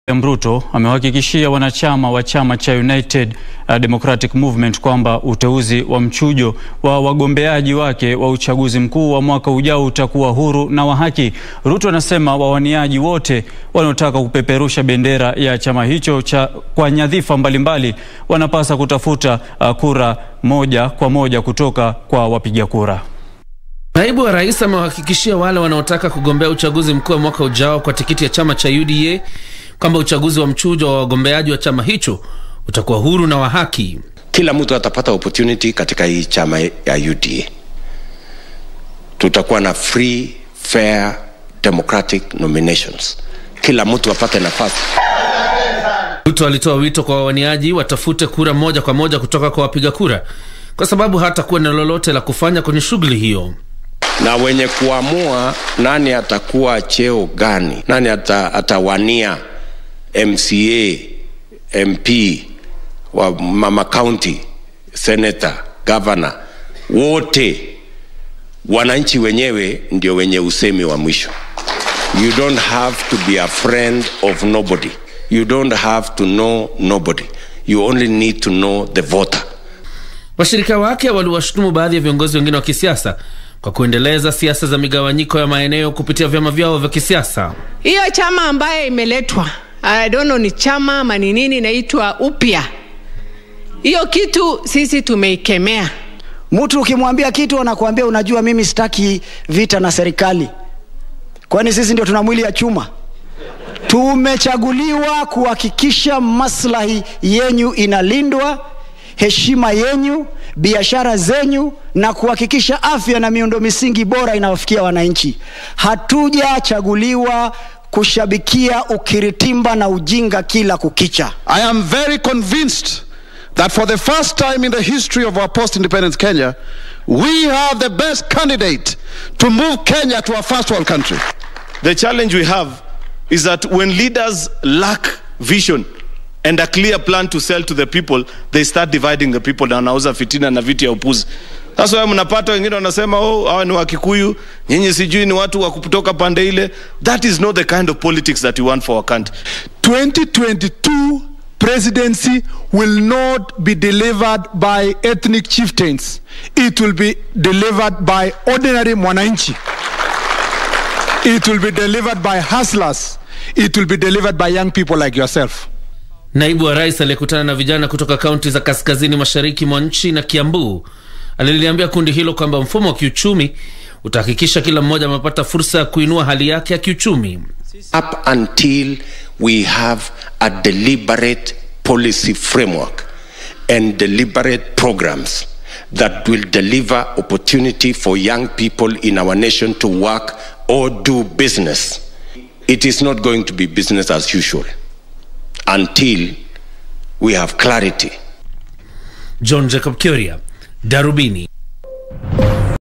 William Ruto amewahakikishia wanachama wa chama cha United uh, Democratic Movement kwamba uteuzi wa mchujo wa wagombeaji wake wa uchaguzi mkuu wa mwaka ujao utakuwa huru na wa haki. Ruto anasema wawaniaji wote wanaotaka kupeperusha bendera ya chama hicho cha kwa nyadhifa mbalimbali wanapasa kutafuta uh, kura moja kwa moja kutoka kwa wapiga kura. Naibu wa rais amewahakikishia wale wanaotaka kugombea uchaguzi mkuu wa mwaka ujao kwa tikiti ya chama cha UDA kwamba uchaguzi wa mchujo wa wagombeaji wa chama hicho utakuwa huru na wa haki. Kila mtu atapata opportunity katika hii chama ya UDA. Tutakuwa na free fair democratic nominations, kila mtu apate nafasi. Ruto alitoa wito kwa wawaniaji watafute kura moja kwa moja kutoka kwa wapiga kura kwa sababu hatakuwa na lolote la kufanya kwenye shughuli hiyo na wenye kuamua nani atakuwa cheo gani, nani ata, atawania MCA, MP wa mama county, senator, governor, wote wananchi wenyewe ndio wenye usemi wa mwisho. You don't have to be a friend of nobody. You don't have to know nobody. You only need to know the voter. Washirika wake waliwashutumu baadhi ya viongozi wengine wa kisiasa kwa kuendeleza siasa za migawanyiko ya maeneo kupitia vyama vyao vya kisiasa. Hiyo chama ambayo imeletwa I don't know ni chama ama ni nini, inaitwa upya. Hiyo kitu sisi tumeikemea. Mtu ukimwambia kitu anakuambia unajua, mimi sitaki vita na serikali. Kwani sisi ndio tuna mwili ya chuma? Tumechaguliwa kuhakikisha maslahi yenyu inalindwa, heshima yenyu, biashara zenyu na kuhakikisha afya na miundo misingi bora inawafikia wananchi. Hatujachaguliwa kushabikia ukiritimba na ujinga kila kukicha. I am very convinced that for the first time in the history of our post-independence Kenya, we have the best candidate to move Kenya to a first world country. The challenge we have is that when leaders lack vision and a clear plan to sell to the people, they start dividing the people na wanauza fitina na vitu ya upuzi. Sasa wewe mnapata wengine wanasema oh, hawa ni Wakikuyu, nyinyi sijui ni watu wa kutoka pande ile. That is not the kind of politics that we want for our country. 2022 presidency will not be delivered by ethnic chieftains. It will be delivered by ordinary mwananchi. It will be delivered by hustlers. It will be delivered by young people like yourself. Naibu wa rais aliyekutana na vijana kutoka kaunti za kaskazini mashariki mwa nchi na Kiambu aliliambia kundi hilo kwamba mfumo wa kiuchumi utahakikisha kila mmoja amepata fursa ya kuinua hali yake ya kiuchumi. Up until we have a deliberate policy framework and deliberate programs that will deliver opportunity for young people in our nation to work or do business. It is not going to be business as usual until we have clarity. John Jacob Kuria, Darubini.